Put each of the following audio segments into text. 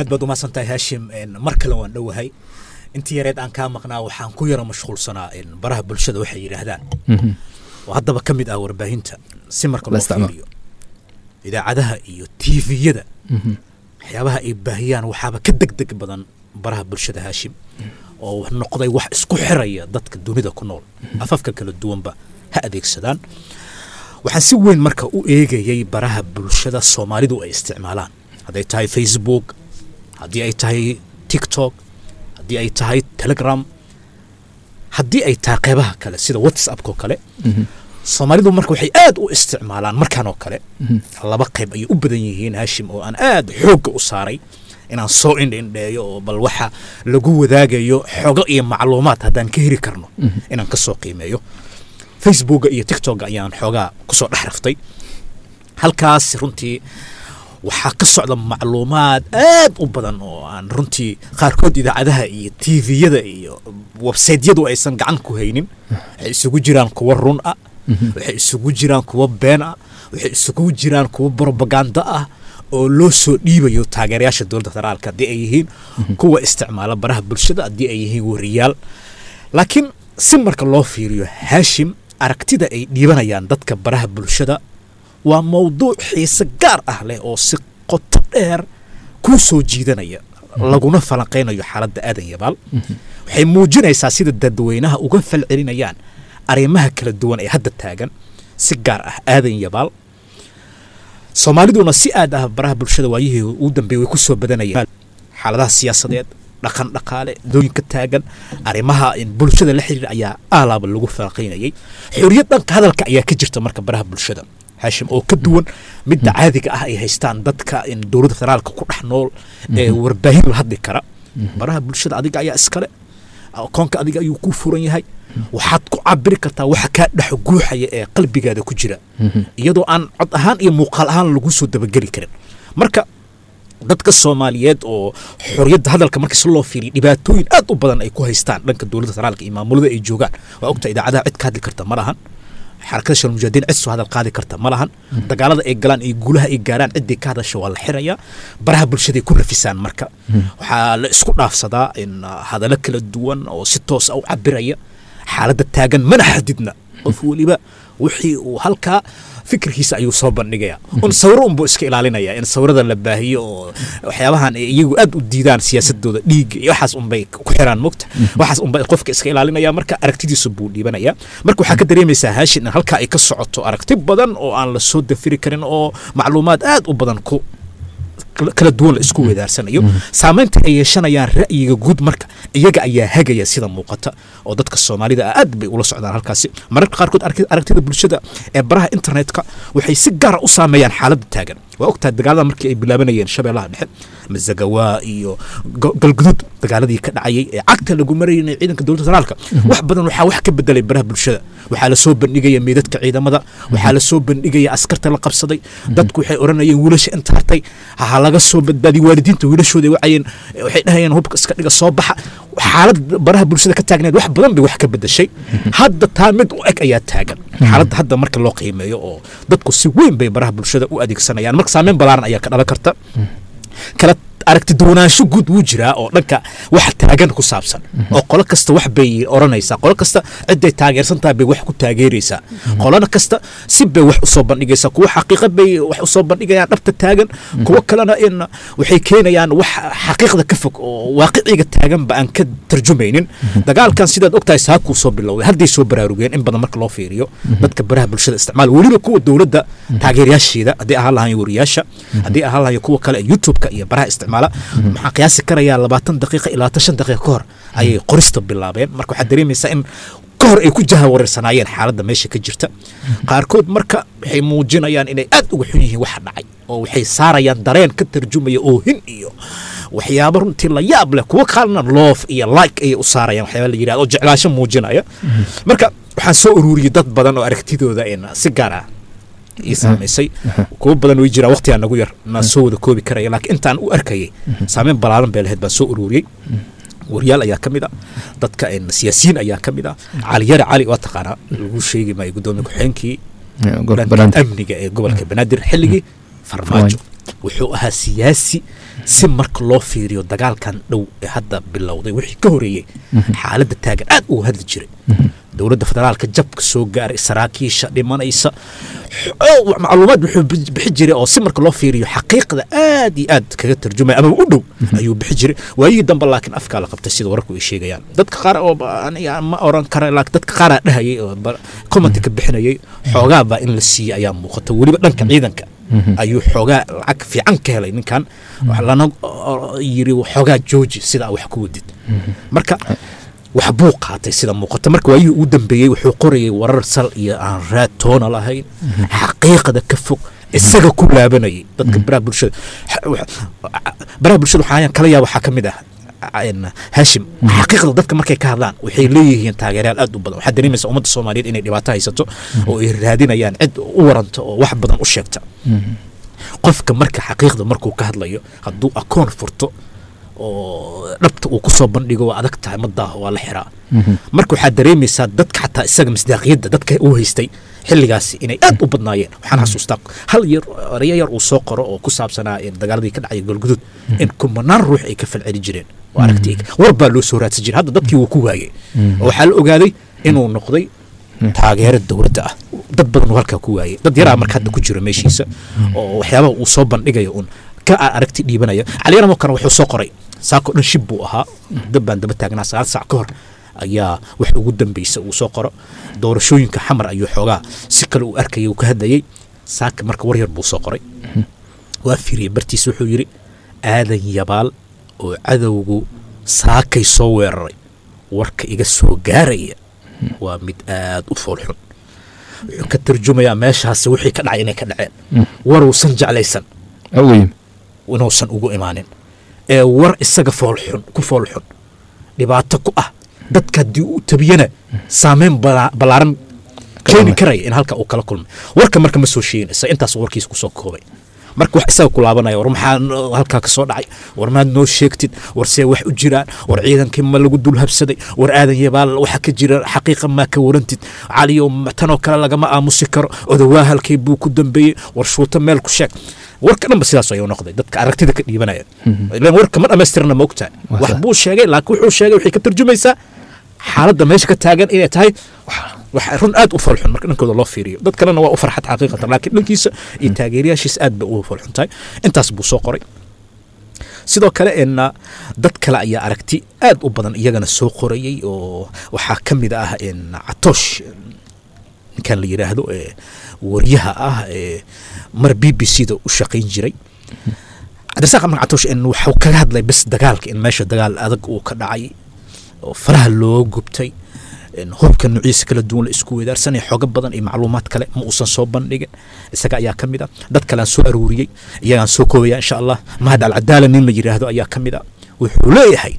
aad baad umahadsan tahay haashim mar kale waan dhowahay intii yareed aan kaa maqnaa waxaan ku yara mashquulsanaa baraha bulshada waxay yidhaahdaan oo haddaba ka mid ah warbaahinta si marka loo fiiriyo idaacadaha iyo tviyada waxyaabaha ay baahiyaan waxaaba ka deg deg badan baraha bulshada haashim oo noqday wax isku xiraya dadka dunida ku nool afafka kala duwanba ha adeegsadaan waxaan si weyn marka u eegayay baraha bulshada soomaalidu ay isticmaalaan hadday tahay facebook haddii ay tahay tiktok haddii ay tahay telegram haddii ay tahay qeybaha kale sida whatsappko kale soomaalidu marka waxay aad u isticmaalaan markaan oo kale laba qayb ayay u badan yihiin haashim oo aan aad xoogga u saaray inaan soo indhindheeyo oo bal waxa lagu wadaagayo xogo iyo macluumaad haddaan ka heli karno inaan ka soo qiimeeyo facebooka iyo tiktoka ayaan xoogaa kusoo dhex raftay halkaas runtii waxaa ka socda macluumaad aad u badan oo aan runtii qaarkood idaacadaha iyo tviyada iyo websaytyadu aysan gacan ku haynin waxay isugu jiraan kuwa run ah waxay isugu jiraan kuwa been ah waxay isugu jiraan kuwa brobaganda ah oo loo soo dhiibayo taageerayaasha dowladda federaalka haddii ay yihiin kuwa isticmaala baraha bulshada haddii ay yihiin wariyaal laakiin si marka loo fiiriyo haashim aragtida ay dhiibanayaan dadka baraha bulshada waa mawduuc xiise gaar ah leh oo si qoto dheer kuu soo jiidanaya laguna falanqaynayo xaaladda aadan yabaal waxay muujinaysaa sida dadweynaha uga falcelinayaan arrimaha kala duwan ee hadda taagan si gaar ah aadan yabaal soomaaliduna si aad ah baraha bulshada waayihii ugu dambeeyey way ku soo badanayaan xaaladaha siyaasadeed dhaqan dhaqaale dooyinka taagan arrimaha bulshada la xiriir ayaa aalaaba lagu falanqaynayay xorriyad dhanka hadalka ayaa ka jirta marka baraha bulshada haashim oo ka duwan midda caadiga ah ay haystaan dadka dowladda federaalka ku dhex nool ee warbaahin la hadli kara baraha bulshada adiga ayaa iskale akoonka adiga ayuu ku furan yahay waxaad ku cabiri kartaa waxa kaa dhex guuxaya ee qalbigaada ku jira iyadoo aan cod ahaan iyo muuqaal ahaan lagu soo dabageli karin marka dadka soomaaliyeed oo xorriyadda hadalka markii si loo fiiriyo dhibaatooyin aad u badan ay ku haystaan dhanka dowladda federaalka iyo maamulada ay joogaan waa ogta idaacadaha cid ka hadli karta ma lahan xarakada shal mujahidiin cid soo hadal qaadi karta ma lahan dagaalada ay galaan iyo guulaha ay gaaraan ciddii ka hadasha waa la xirayaa baraha bulshaday ku nafisaan marka waxaa la isku dhaafsadaa in hadallo kala duwan oo si toosa u cabiraya xaaladda taagan mana xadidna qof weliba wixii uu halkaa fikirkiisa ayuu soo bandhigaya un sawiro unbuu iska ilaalinaya in sawirada la baahiyo oo waxyaabahan iyagu aad u diidaan siyaasadooda dhiigga iyo waxaas unbay ku xiraan mogta waxaas unbay qofka iska ilaalinaya marka aragtidiisa buu dhiibanaya marka waxaa ka dareemaysaa haashin in halkaa ay ka socoto aragti badan oo aan la soo dafiri karin oo macluumaad aad u badan ku kala duwan la isku weedaarsanayo saamaynta ay yeeshanayaan ra'yiga guud marka iyaga ayaa hagaya sida muuqata oo dadka soomaalida ah aad bay ula socdaan halkaasi mararka qaarkood aragtida bulshada ee baraha internetka waxay si gaara u saameeyaan xaaladda taagan waa ogtahay dagaalada markii ay bilaabanayeen shabeellaha dhexe mazagawaa iyo galgudud dagaaladii ka dhacayay ee cagta lagu marayay ciidanka dowladda federaalka wax badan waxaa wax ka bedelay baraha bulshada waxaa la soo bandhigaya meydadka ciidamada waxaa la soo bandhigaya askarta la qabsaday dadku waxay odhanayeen wiilasha inta hartay ha laga soo badbaadiy waalidiinta wiilashooda wacayeen waxay dhahayeen hubka iska dhiga soo baxa xaalad baraha bulshada ka taagneed wax badan bay wax ka bedeshay hadda taa mid u eg ayaa taagan xaaladda hadda marka loo qiimeeyo oo dadku si weyn bay baraha bulshada u adeegsanayaan marka saameyn balaaran ayaa ka dhalan karta kala aragti duwanaansho guud wuu jiraa oo dhanka wax taagan ku saabsan oo qolo kasta wax bay odhanaysaa qolo kasta ciday taageersantaha bay wax ku taageeraysaa qolona kasta si bay wax usoo bandhigaysaa kuwa xaqiiqa bay wax usoo bandhigayaan dhabta taagan kuwo kalena in waxay keenayaan wax xaqiiqda ka fog oo waaqiciga taaganba aan ka tarjumaynin dagaalkan sidaad ogtahay saakuu soo bilowday hadday soo baraarugeen in badan marka loo fiiriyo dadka baraha bulshada isticmaal weliba kuwa dowladda taageerayaasheeda haddii ahaan lahayn wariyaasha haddii ahaan lahayn kuwa kale youtube-ka iyo baraha isticmaala maxaa qiyaasi karayaa labaatan daqiiqa ilaa tan shan daqiiqa ka hor ayay qorista bilaabeen marka waxaad dareemaysaa in ka hor ay ku jahawareersanaayeen xaaladda meesha ka jirta qaarkood marka waxay muujinayaan inay aad uga xun yihiin waxa dhacay oo waxay saarayaan dareen ka tarjumaya oohin iyo waxyaabo runtii la yaab leh kuwo kalena loof iyo like ayay u saarayaan waxyaaba la yidhahdo oo jeclaasho muujinaya marka waxaan soo ururiyey dad badan oo aragtidooda in si gaar ah ii saamaysay kuwo badan way jiraa waqtigaa nagu yar naan soo wada koobi karaya laakiin intaan u arkayay saameyn balaaran bay lahayd baan soo ururiyey waryaal ayaa ka mid ah dadka siyaasiyiin ayaa ka mid ah caliyare cali waa taqaanaa lagu sheegi maayo guddoomiye ku-xigeenkii amniga ee gobolka banaadir xilligii farmaajo wuxuu ahaa siyaasi si marka loo fiiriyo dagaalkan dhow ee hadda bilowday wixii ka horeeyey xaaladda taagan aad uga hadli jiray dowladda federaalka jabka soo gaaray saraakiisha dhimanaysa xo- macluumaad wuxuu bi- bixi jiray oo si marka loo fiiriyo xaqiiqda aad iyo aad kaga tarjumaya ama u dhow ayuu bixi jiray waayihii dambe laakiin afkaa la qabtay sida wararku ay sheegayaan dadka qaar oo ba- aniga ma oran kara laakiin dadka qaaraa dhahayay oo ba- comment ka bixinayay xoogaa baa in la siiyey ayaa muuqata weliba dhanka ciidanka ayuu xoogaa lacag fiican ka helay ninkan waxa lana o- yiri xoogaa jooji sidaa wax ku wadid marka wax buu qaatay sida muuqata marka waayihii ugu dambeeyey wuxuu qorayay warar sal iyo aan raad toona lahayn xaqiiqda ka fog isaga ku laabanayay dadka baraha bulshada xa- wax- baraha bulshada waxaa kala yaaba waxaa ka mid ah een, hashim xaqiiqda dadka markay ka hadlaan waxay leeyihiin taageerayaal aad u badan waxaa dareemaysa ummadda soomaaliyeed inay dhibaato haysato oo ay raadinayaan cid u waranta oo wax badan u sheegta qofka marka xaqiiqda markuu ka hadlayo hadduu akoon furto oo dhabta uu kusoo bandhigo waa adag tahay madaaho waa la xiraa marka waxaad dareemaysaa dadka xataa isaga masdaaqiyadda dadka uu haystay xilligaasi inay aad u badnaayeen waxaan xasuustaa hal yar erayo yar uu soo qoro oo ku saabsanaa in dagaaladii ka dhacay galgudud in kumanaan ruux ay ka falceli jireen oo aragti war baa loo soo raadsan jiray hadda dadkii wuu ku waayey oo waxaa la ogaaday inuu noqday taageero dowladda ah dad badan uu halkaa ku waayey dad yaraa marka hadda ku jira meeshiisa oo waxyaabaha uu soo bandhigayo un ka aragti dhiibanaya caliyaramo kale wuxuu soo qoray saako dhan shib buu ahaa dab baan daba taagnaa sagaal saac ka hor ayaa wax ugu dambeysa uu soo qoro doorashooyinka xamar ayuu xoogaa si kale uu arkayay uu ka hadlayay saaka marka war yar buu soo qoray waa fiiriyey bartiis wuxuu yidhi aadan yabaal oo cadowgu saakay soo weeraray warka iga soo gaaraya waa mid aad u foolxun wuxuu ka tarjumayaa meeshaasi wixii ka dhacay inay ka dhaceen waruusan jeclaysan awey inuusan ugu imaanin ee war isaga foolxun ku foolxun dhibaato ku ah dadka haddii uu tabiyana saameyn bala- ballaaran keeni karaya in halka uu kala kulmay warka marka ma soo sheeginaysa intaas warkiisa kusoo koobay marka wax isaga ku laabanaya war maxaa no- halkaa ka soo dhacay war maad noo sheegtid war see wax u jiraan war ciidankii ma lagu dul habsaday war aadan yabaal waxa ka jira xaqiiqa maa ka warantid caliyo ma- tanoo kale lagama aamusi karo odawaa halkay buu ku dambeeyey war shuuto meel ku sheeg warka dhanba sidaas ayuu noqday dadka aragtida ka dhiibanaya ilaan warka ma dhammaystirna ma ogtahay Waa wax sax. buu sheegay laakiin wuxuu sheegay waxay ka tarjumaysaa xaaladda meesha ka taagan inay tahay wax run aad u falxun marka dhankooda loo fiiriyo dad kalena waa u farxad xaqiiqatan laakiin dhankiisa iyo taageerayaashiisa aad bay u falxun tahay intaas buu soo qoray sidoo kale en dad kale ayaa aragti aad u badan iyagana soo qorayey oo waxaa ka mid ah en catoosh ninkan la yidhaahdo ee waryaha ah ee mar b b c da u shaqayn jiray cabdirasaaq amar catoosh en waxuu kaga hadlay bes dagaalka in meesha dagaal adag uu ka dhacay oo faraha loo gubtay in hubka nuuciisa kala duwan la isku wedaarsanaya xooga badan iyo macluumaad kale ma uusan soo bandhigin isaga ayaa ka mid ah dad kalean soo aruuriyey iyagaan soo koobaya insha allah mahad alcadaala nin la yidhaahdo ayaa ka mid ah wuxuu leeyahay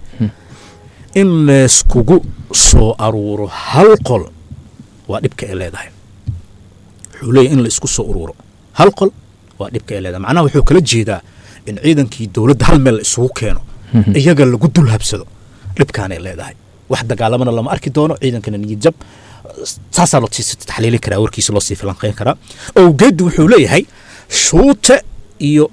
in layskugu soo aruuro hal qol waa dhibka ay leedahay wuxuu leeyahay in la isku soo uruuro hal qol waa dhibka ay leedahay macnaha wuxuu kala jeedaa in ciidankii dowladda hal meel la isugu keeno iyaga lagu dul habsado dhibkaanay leedahay wax dagaalamana lama arki doono ciidankana niyad jab saasaa loo sii taxliilin karaa warkiisa loo sii falanqeyn karaa owgeeddu wuxuu leeyahay shuute iyo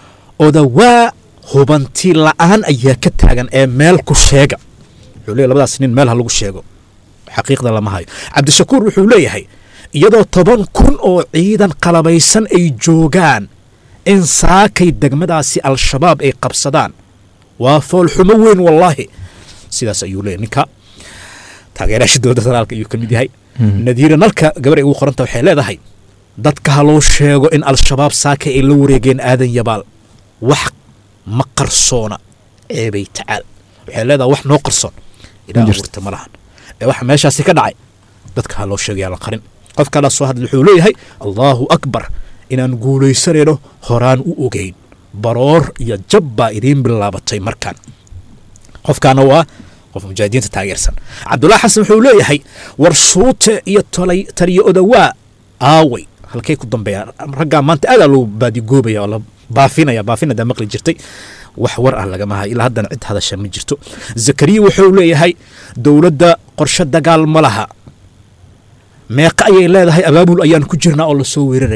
odawaa hubanti la-aan ayaa ka taagan ee meel ku sheega wuxuu leeyahay labadaas nin meel ha lagu sheego xaqiiqda lama hayo cabdishakuur wuxuu leeyahay iyadoo toban kun oo ciidan qalabaysan ay joogaan in saakay degmadaasi al-shabaab ay qabsadaan waa foolxumo weyn wallaahi sidaas ayuu leeyahy ninka taageerayaasha dowladda federaalka ayuu ka mid yahay nadiira nalka gabar ay ugu qoranta waxay leedahay dadka ha loo sheego in al-shabaab saakay ay la wareegeen aadan yabaal wax ma qarsoona ceebay tacaal waxay leedahay wax noo qarsoon ilaa jirto. abuurta ma lahan ee waxa meeshaasi ka dhacay dadka ha loo sheegaya la qarin qofkala soo hadla wuxuu leeyahay allaahu akbar inaan guulaysanayno horaan u ogeyn baroor iyo jab baa idiin bilaabatay markaan qofkaana waa qof mujaahidiinta taageersan cabdullaahi xasan wuxuu leeyahay war shuute iyo tolay taliyo odawaa aaway halkay ku dambeeyaan raggaa maanta aadaa loo baadigoobaya oo la baafinaya baafinadaa maqli jirtay wax war ah lagama hayo ilaa haddana cid hadasha ma jirto zakariya wuxuu leeyahay dowladda qorshe dagaal ma laha meeqa ayay leedahay abaabul ayaan ku jirnaa oo lasoo weerarayaa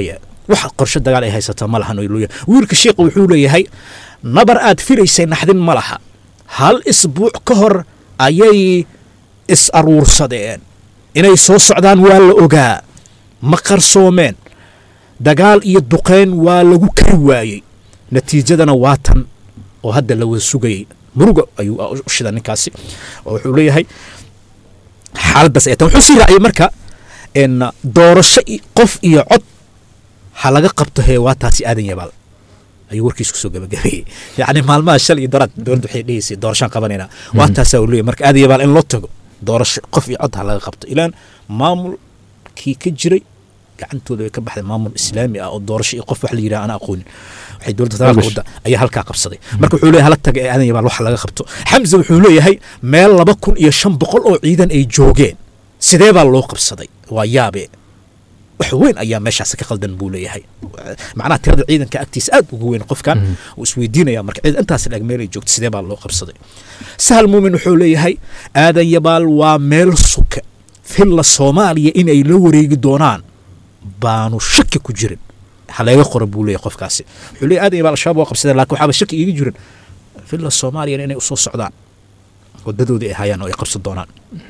wax qorshe dagaal ay haysataa ma lahan leeyahay wiilka sheekha wuxuu leeyahay nabar aad filaysay naxdin ma laha hal isbuuc ka hor ayay is aruursadeen inay soo socdaan waa la ogaa ma qarsoomeen dagaal iyo duqeyn waa lagu kari waayey natiijadana waa tan oo hadda la wada sugayay muruga ayuu u shida ninkaasi oo wuxuu leeyahay xaaladdaas ay tan wuxuu sii raaciyay marka n doorasho qof iyo cod ha laga qabto hee waa taasi aadan yabaal ayuu warkiis kusoo gabagabeeyey yacni maalmaha shal iyo daraad dowladda waxay dhegeysay doorashaan qabanaynaa waa taasaa uu leeyahy marka aadan yabaal in loo tago doorasho qof iyo cod ha laga qabto ilaan maamulkii ka jiray gacantooda way ka baxday maamul islaami ah oo doorasho iyo qof wax la yidhaha aan aqoonin waxay dowladda federaalka wadda ayaa halkaa qabsaday marka wuxuu leeyahay hala taga ee aadan yabaal wax laga qabto xamse wuxuu leeyahay meel laba kun iyo shan boqol oo ciidan ay joogeen sidee baa loo qabsaday waa yaabe wax weyn ayaa meeshaas ka qaldan buu leeyahay macnaha tirada ciidanka agtiisa aad ugu weyn qofkan uu isweydiinaya marka ciidan intaas lag meel ay joogto sidee baa loo qabsaday sahal muumin wuxuu leeyahay aadan yabaal waa meel suka filla soomaaliya in ay la wareegi doonaan baanu shaki ku jirin haleega qora buu leeyahay qofkaasi wuxuu leeyahay aadan yabaal al-shabaab waa qabsadeen laakiin waxaaba shaki iiga jirin filla soomaaliyana inay usoo socdaan wadadoodii ay hayaan oo ay qabsan doonaan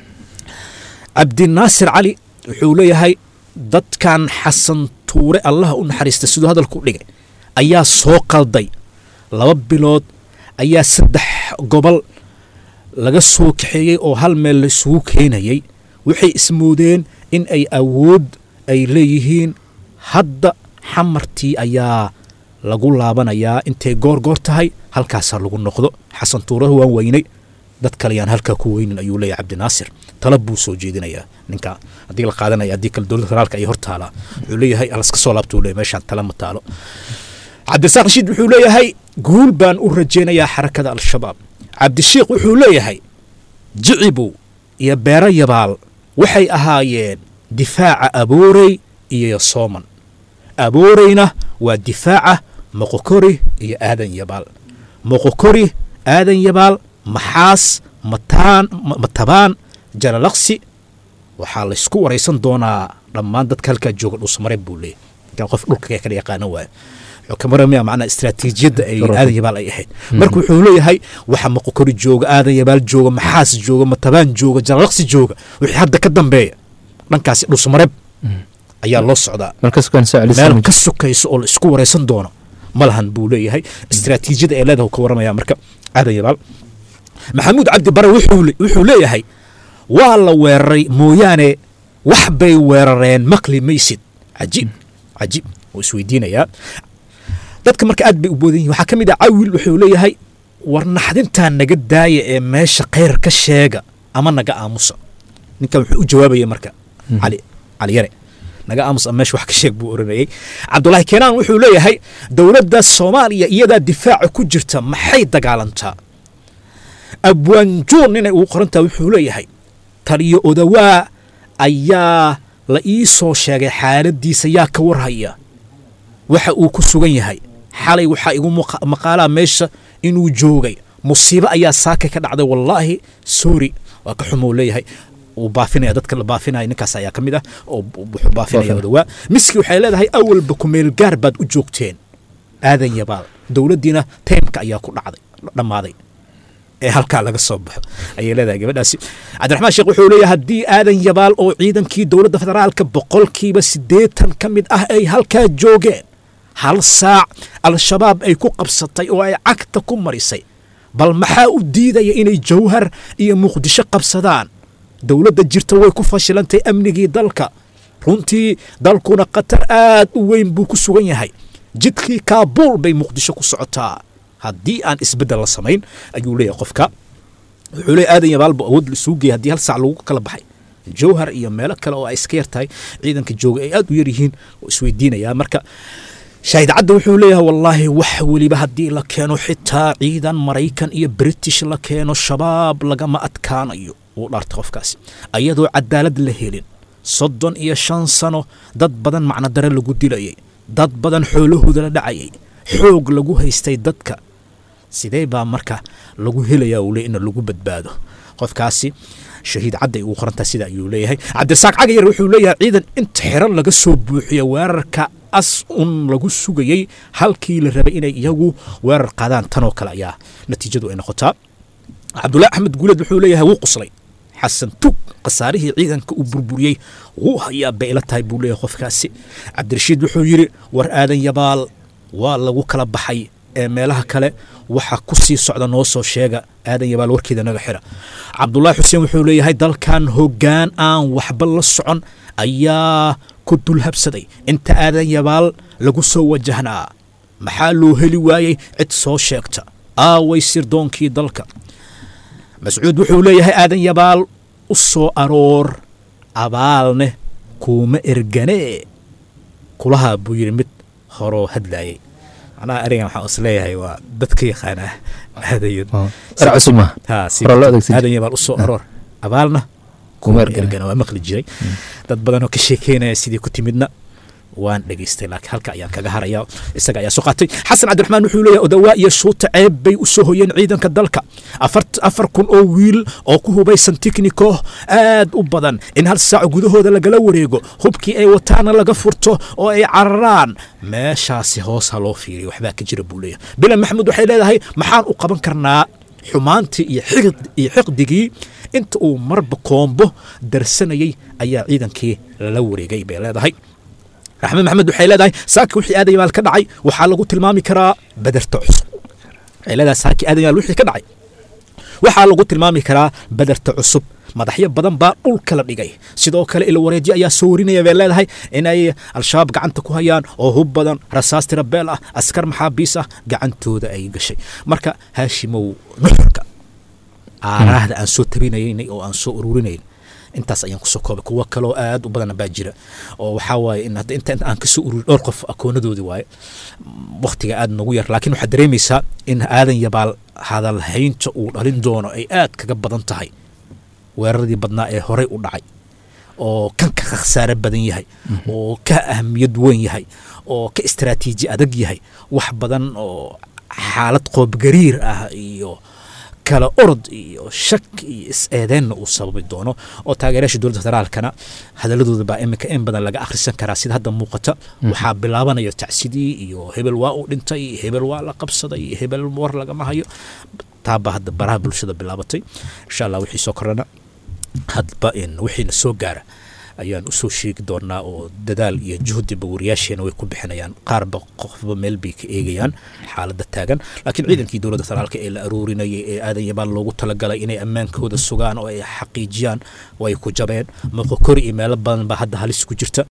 cabdinaasir cali wuxuu leeyahay dadkan xasan tuure allaha u naxariista siduu hadalku dhigay ayaa soo qalday laba bilood ayaa saddex gobol laga soo kaxeeyey oo hal meel la isugu keenayay waxay ismoodeen in ay awood ay leeyihiin hadda xamartii ayaa lagu laabanayaa intay goor goor tahay halkaasaa lagu noqdo xasan tuuraha waan weynay dad kale yaan halkaa ku weynin ayuu leeyahay cabdinaasir tala buu soo jeedinayaa ninka haddii la qaadanaya haddii kale dowladda federaalka ay hor taalaa wuxuu leeyahay alaska soo laabta uu leeyahay meeshaan tala ma taalo cabdisaaq rashiid wuxuu leeyahay guul baan u rajaynayaa xarakada al-shabaab cabdishiikh wuxuu leeyahay jicibow iyo beero yabaal waxay ahaayeen difaaca aboorey iyo sooman abooreyna waa difaaca moqokori iyo aadan yabaal moqokori aadan yabaal maxaas mataan matabaan jalalaqsi waxaa laysku waraysan doonaa dhammaan dadka halkaa jooga dhuusamareeb buu leeyahy ninkan qof dhulka kala yaqaano waayo wuxuu ka maramaya macnaa istiraatiijiyadda ay aadan yabaal ay ahayd marka wuxuu leeyahay waxa moqokori jooga aadan yabaal jooga maxaas jooga matabaan jooga jalalaqsi jooga wixii hadda ka dambeeya dhankaasi dhuusamareeb ayaa loo socdaa meel ka sokayso oo la isku waraysan doono ma lahan buu leeyahay istiraatiijiyada ee leedaha ka waramaya marka aadan yabaal maxamuud cabdi bare wuxuu leeyahay waa la weeraray mooyaane wax bay weerareen maqli maysid cajiib cajiib wuu isweydiinayaa dadka marka aad bay u boodan yihin waxaa ka mid ah cawil wuxuu leeyahay war naxdintaa naga daaya ee meesha khayr ka sheega ama naga aamusa ninkan wuxuu u jawaabaya marka cali cali yare naga aamus meesha wax ka sheeg buu oranayay cabdulaahi keenaan wuxuu leeyahay dowladda soomaaliya iyadaa difaaca ku jirta maxay dagaalantaa abwaanjuun inay ugu qorantaha wuxuu leeyahay taliyo odawaa ayaa la ii soo sheegay xaaladiisa yaa ka warhaya waxa uu ku sugan yahay xalay waxaa igu maqaalaa meesha inuu joogay musiibo ayaa saaka ka dhacday wallaahi sorry waa ka xumou leeyahay uu baafinaya dadka la baafinaya ninkaas ayaa ka mid ah oo wuxuu baafinaya odawaa miski waxay leedahay awalba kumeel gaar baad u joogteen aadan yabaal dowladdiina taymka ayaa ku dhacday dhammaaday ee halkaa laga soo baxo ayay leedahay gabadhaasi cabdiraxmaan sheekh wuxuu leeyahay haddii aadan yabaal oo ciidankii dowladda federaalka boqolkiiba siddeetan ka mid ah ay halkaa joogeen hal saac al-shabaab ay ku qabsatay oo ay cagta ku marisay bal maxaa u diidaya inay jawhar iyo muqdisho qabsadaan dowladda jirta way ku fashilantay amnigii dalka runtii dalkuna khatar aad u weyn buu ku sugan yahay jidkii kaabuul bay muqdisho ku socotaa haddii aan isbeddel la samayn ayuu leeyahay qofka wuxuu leeyahy aadan yabaalba awood la isugu geeyay haddii hal saac lagu kala baxay jawhar iyo meelo kale oo ay iska yar tahay ciidanka jooga ay aad u yar yihiin oo isweydiinayaa marka shaahid cadda wuxuu leeyahay wallaahi wax weliba haddii la keeno xitaa ciidan maraykan iyo british la keeno shabaab lagama adkaanayo wuu dhaartay qofkaasi ayadoo cadaalad la helin soddon iyo shan sano dad badan macnodare lagu dilayay dad badan xoolahooda la dhacayay xoog lagu haystay dadka sidee baa marka lagu helayaa uu le in lagu badbaado qofkaasi shahiid cadday ugu qorantaha sida ayuu leeyahay cabdirasaaq cagayar wuxuu leeyahay ciidan inta xiran laga soo buuxiyo weerarka as un lagu sugayey halkii la rabay inay iyagu weerar qaadaan tanoo kale ayaa natiijadu ay noqotaa cabdullaahi axmed guuleed wuxuu leeyahay wuu quslay xasan tug khasaarihii ciidanka uu burburiyey wuu hayaa bay ila tahay buu leeyahay qofkaasi cabdirashiid wuxuu yidhi war aadan yabaal waa lagu kala baxay ee meelaha kale waxa ku sii socda noo soo sheega aadan yabaal warkeeda naga xira cabdulaahi xuseen wuxuu leeyahay dalkan hoggaan aan waxba la socon ayaa ku dulhabsaday inta aadan yabaal lagu soo wajahnaa maxaa loo heli waayey cid soo sheegta aaway sirdoonkii dalka mascuud wuxuu leeyahay aadan yabaal u soo aroor abaalneh kuuma erganee kulahaa buu yidhi mid horoo hadlaayay macnaha arigan waxaan is leeyahay waa dadka yaqaanaa er cusub ma Hore loo adeegsan aadan yabaal u soo aroor abaalna Kuma kuma ergana. ergana waa maqli jiray dad badanoo ka sheekeynaya sidii ku timidna waan dhegaystay laakiin halka ayaan kaga haraya isaga ayaa soo qaatay xasan cabdiraxmaan wuxuu leeyahay odawaa iyo shuuta ceeb bay u soo hoyeen ciidanka dalka afar afar kun oo wiil oo ku hubaysan tikniko aad u badan in hal saac gudahooda lagala wareego hubkii ay wataana laga furto oo ay cararaan meeshaasi hoos ha loo fiiriyo waxbaa ka jira buu leeyahay bilan maxamuud waxay leedahay maxaan u qaban karnaa xumaantii iyo xiqd iyo xiqdigii inta uu marba koombo darsanayay ayaa ciidankii lala wareegay bay leedahay raxmed maxamed waxay leedahay saaki wixii aadan yabaal ka dhacay waxaa lagu tilmaami karaa baderta cusub waxay leedahay saaki aadan yabaal wixii ka dhacay waxaa lagu tilmaami karaa baderta cusub madaxyo badan baa dhulka la dhigay sidoo kale ila wareedyo ayaa soo warinaya bay leedahay inay al-shabaab gacanta ku hayaan oo hub badan rasaas tirabeel ah askar maxaabiis ah gacantooda ay gashay marka haashimow nuxurka aaraahda aan soo tabinaynay oo aan soo ururinayn intaas ayaan kusoo koobay kuwo kaloo aad u badan baa jira oo waxaa waaye in hadda inta aan kasoo ururin dhowr qof akoonadoodii waaye waktiga aad nagu yar laakiin waxaad dareemaysaa in aadan yabaal hadalhaynta uu dhalin doono ay aad kaga badan tahay weeraradii badnaa ee horey u dhacay oo kan ka khasaare badan yahay oo ka ahamiyad weyn yahay oo ka istaraatiiji adag yahay wax badan oo xaalad qoobgariir ah iyo kala orod iyo shak iyo is-eedeenna uu sababi doono oo taageerayaasha dowladda federaalkana hadaladooda baa iminka in badan laga akhrisan karaa sida hadda muuqata waxaa bilaabanaya tacsidii iyo hebel waa uu dhintay hebel waa la qabsaday hebel war lagama hayo taabaa hadda baraha bulshada bilaabatay insha allah wixii soo korana hadba in wixiina soo gaara ayaan usoo sheegi doonaa oo dadaal iyo juhdiba wariyaasheena way ku bixinayaan qaarba qofba meel bay ka eegayaan xaaladda taagan laakiin ciidankii dowladda federaalka ee la aruurinayay ee aadan yabaal loogu talagalay inay ammaankooda sugaan oo ay xaqiijiyaan way ku jabeen moqokori iyo meelo badan baa hadda halis ku jirta